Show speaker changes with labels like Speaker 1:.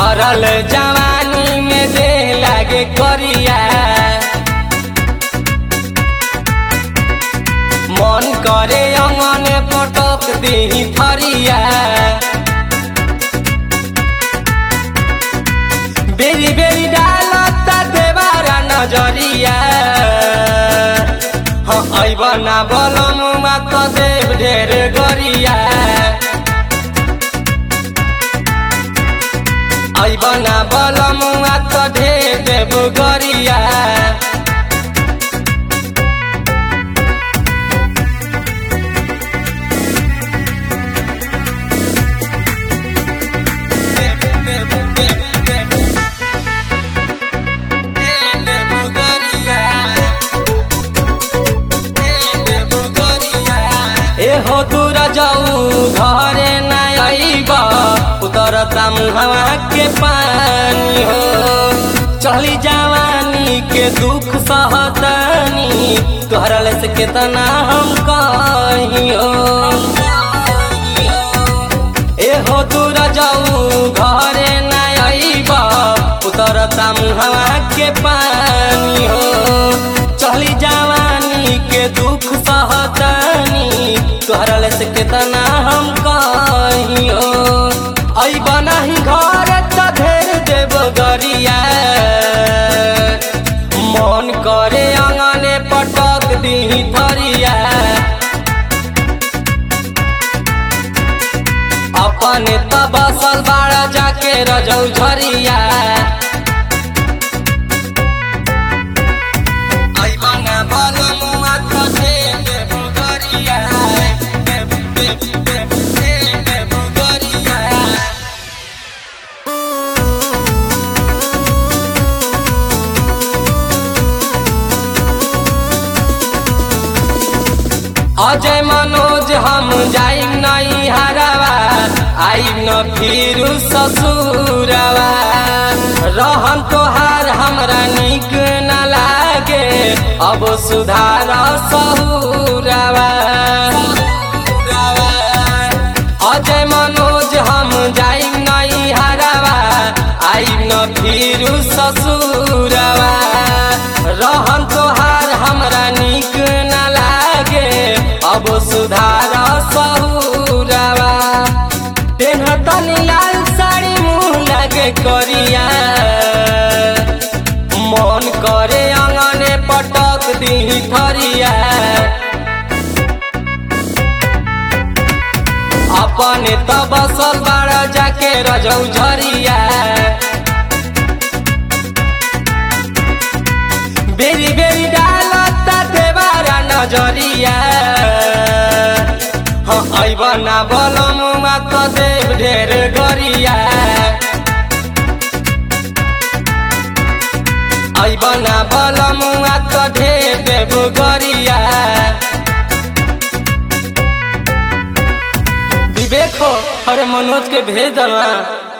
Speaker 1: भरल जवानी में दे लागे करिया मन करे अंगने पटक दी थरिया बेरी बेरी डालता देवारा नजरिया हाँ ऐबना बलम मात देव ढेर गरिया ऐबना बलम मात ढेर देव गरिया एहो दूर जाऊ घरे ना आईब उतरता मुहवा के पानी हो चली जवानी के दुख सहतनी तोहरा ले से केतना हम कहियो एहो दूर जाऊ घरे ना आईब उतरता मुहवा के पानी हो चली जवानी के दुख सहतनी तोहरा ले से केतना हम कहियो ऐब नाही घर त ढेर देव गरिया मन करे अंगने पटक दी थरिया अपने त बसल बाड़ा जाके रजौ झरिया ऐबना बलमुआ कथे देव गरिया देव देव देव देव गरिया अजय मनोज हम जाइम नहीं हरावा आइम न फिर ससुरवा रहन तोहार हमरा निक न लागे अब सुधार सहुरवा अजय मनोज हम जाइम नहीं हरावा आइम न फिर ससुरवा रहन तोहार हमरा निक न लागे अब सुधार सहुरवा तेनहतनी लाल साड़ी मुँह लागे करिया मन करे अंगने पटक दी थरिया अपने त बसल बाड़ा जाके रजौ झरिया बेरी बेरी डालता देवारा नजरिया हाँ ऐबना बलम मात देव ढेर गरिया ऐबना बलम मात ढेर देव गरिया विवेक हो अरे मनोज के भेज दला